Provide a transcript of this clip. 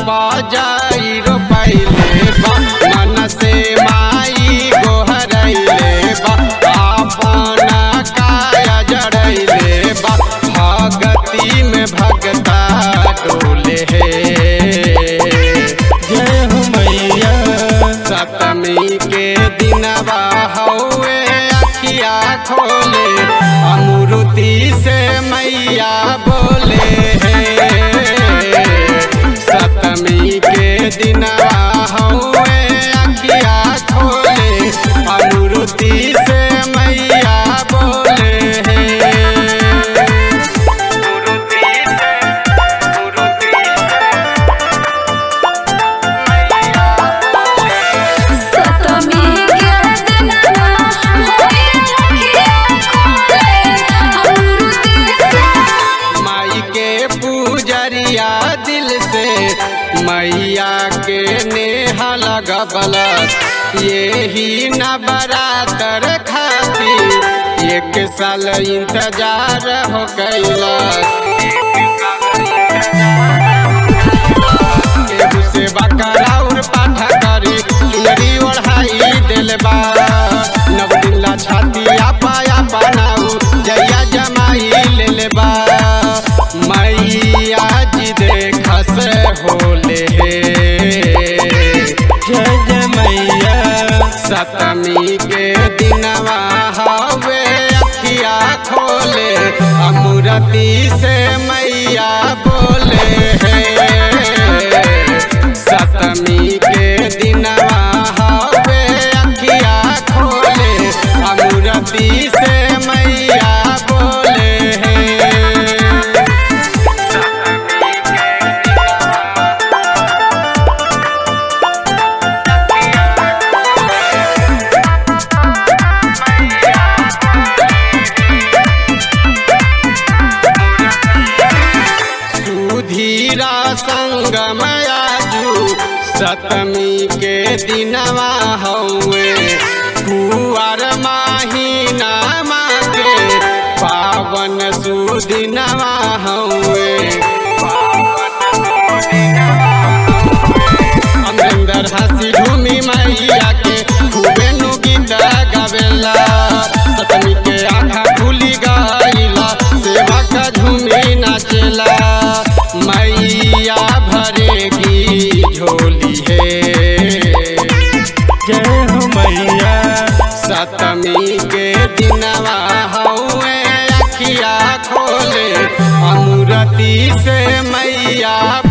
धानवा जाई रोपैले बा मन से माई गोहरैले बा आपन काया जड़ैले बा भगती में भगता डोले हे जय हो मैया सतमी के दिनवा हौवे अखिया खोले अमृति से मैया बोले सतमी के दिनवा हौवे अखिया खोले अमृति से मैया बोले सतमी के दिनवा होए अखिया खोले अमृति से माई के पूजरिया दिल से मैया के नेहा लगबल यही नवरातर खातिर एक साल इंतजार हो कैलस केहू से बकराउर पाठा करी चुनरी ओढ़ाई दिल बा नव दिन ला छातिया पाया बनाऊ जया जमाई ले बा मैया जी देखस होले हे जय जय मैया सतमी के दिनवा हवे अखिया खोले अमूरती से मैया बोले सतमी के दिनवा हवे अखिया खोले अमूरती से मैया बोले सुधीरा संगम आजू सतमी के दिनवा हौवे कुआर माहीना के पावन सुदिनवा हौवे अमरिंदर हंसी झूमी मैया के खूबे नु गीत गावेला सतमी के आँखा खुली गईला सेवा का झूमी नाचेला मैया भरेगी झोली है जय हो मैया सतमी के दिनवा हौवे अखिया खोले अमूरती से मैया